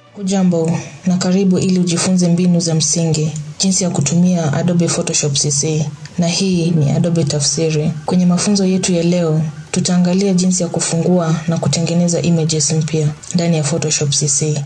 Hujambo na karibu ili ujifunze mbinu za msingi jinsi ya kutumia Adobe Photoshop CC na hii ni Adobe Tafsiri. Kwenye mafunzo yetu ya leo, tutaangalia jinsi ya kufungua na kutengeneza images mpya ndani ya Photoshop CC.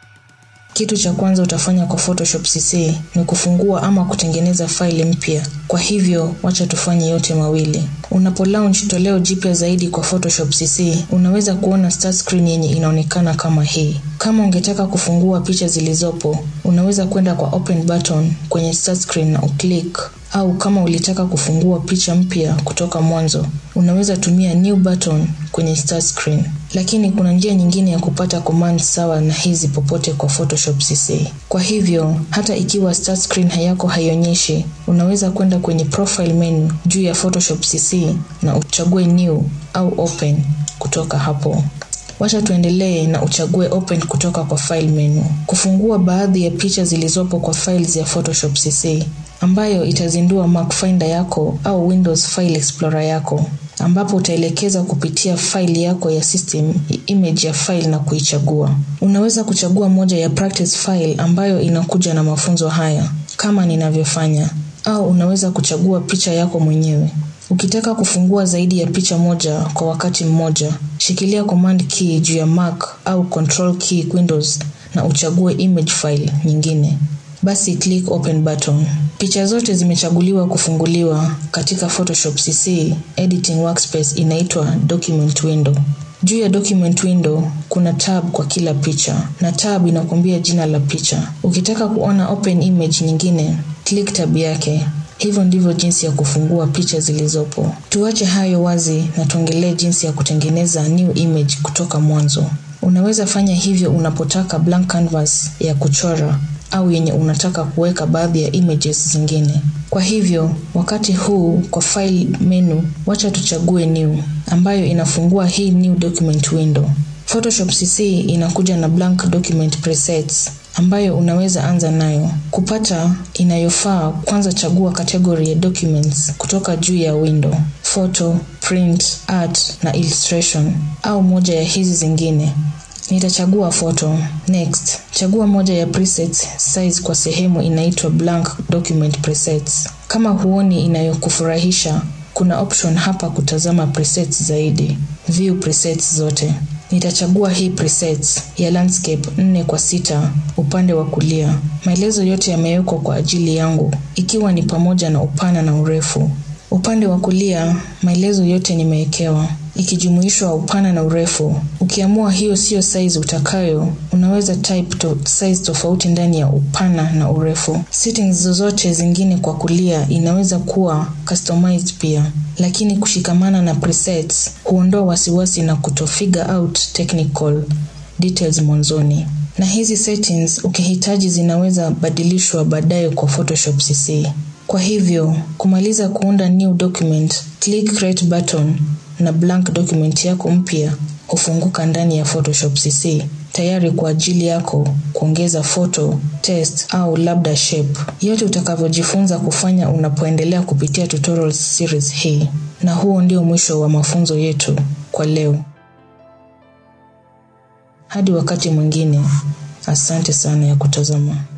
Kitu cha kwanza utafanya kwa Photoshop CC ni kufungua ama kutengeneza faili mpya. Kwa hivyo, wacha tufanye yote mawili. Unapo launch toleo jipya zaidi kwa Photoshop CC, unaweza kuona start screen yenye inaonekana kama hii. Kama ungetaka kufungua picha zilizopo, unaweza kwenda kwa open button kwenye start screen na uclick au kama ulitaka kufungua picha mpya kutoka mwanzo, unaweza tumia new button kwenye start screen. Lakini kuna njia nyingine ya kupata command sawa na hizi popote kwa Photoshop CC. Kwa hivyo, hata ikiwa start screen hayako haionyeshi, unaweza kwenda kwenye profile menu juu ya Photoshop CC na uchague new au open kutoka hapo. Wacha tuendelee na uchague open kutoka kwa file menu. Kufungua baadhi ya picha zilizopo kwa files ya Photoshop CC ambayo itazindua Mac Finder yako au Windows File Explorer yako ambapo utaelekeza kupitia faili yako ya system image ya file na kuichagua. Unaweza kuchagua moja ya practice file ambayo inakuja na mafunzo haya kama ninavyofanya, au unaweza kuchagua picha yako mwenyewe. Ukitaka kufungua zaidi ya picha moja kwa wakati mmoja, shikilia command key juu ya Mac au control key Windows na uchague image file nyingine. Basi click open button. Picha zote zimechaguliwa kufunguliwa katika Photoshop CC. Editing workspace inaitwa document window. Juu ya document window kuna tab kwa kila picha na tab inakuambia jina la picha. Ukitaka kuona open image nyingine, click tab yake. Hivyo ndivyo jinsi ya kufungua picha zilizopo. Tuache hayo wazi na tuongelee jinsi ya kutengeneza new image kutoka mwanzo. Unaweza fanya hivyo unapotaka blank canvas ya kuchora au yenye unataka kuweka baadhi ya images zingine. Kwa hivyo, wakati huu kwa file menu, wacha tuchague new ambayo inafungua hii new document window. Photoshop CC inakuja na blank document presets ambayo unaweza anza nayo. Kupata inayofaa, kwanza chagua category ya documents kutoka juu ya window: photo, print, art na illustration au moja ya hizi zingine. Nitachagua photo. Next, chagua moja ya presets size kwa sehemu inaitwa blank document presets. Kama huoni inayokufurahisha, kuna option hapa kutazama presets zaidi. View presets zote. Nitachagua hii presets ya landscape 4 kwa sita upande wa kulia. Maelezo yote yamewekwa kwa ajili yangu, ikiwa ni pamoja na upana na urefu. Upande wa kulia, maelezo yote nimewekewa ikijumuishwa upana na urefu. Ukiamua hiyo siyo size utakayo, unaweza type to size tofauti ndani ya upana na urefu. Settings zozote zingine kwa kulia inaweza kuwa customized pia, lakini kushikamana na presets huondoa wasiwasi na kuto figure out technical details mwanzoni. Na hizi settings ukihitaji zinaweza badilishwa baadaye kwa Photoshop CC. Kwa hivyo, kumaliza kuunda new document, click create button na blank document yako mpya hufunguka ndani ya Photoshop CC tayari kwa ajili yako kuongeza photo, text au labda shape. Yote utakavyojifunza kufanya unapoendelea kupitia tutorial series hii. Na huo ndio mwisho wa mafunzo yetu kwa leo. Hadi wakati mwingine, asante sana ya kutazama.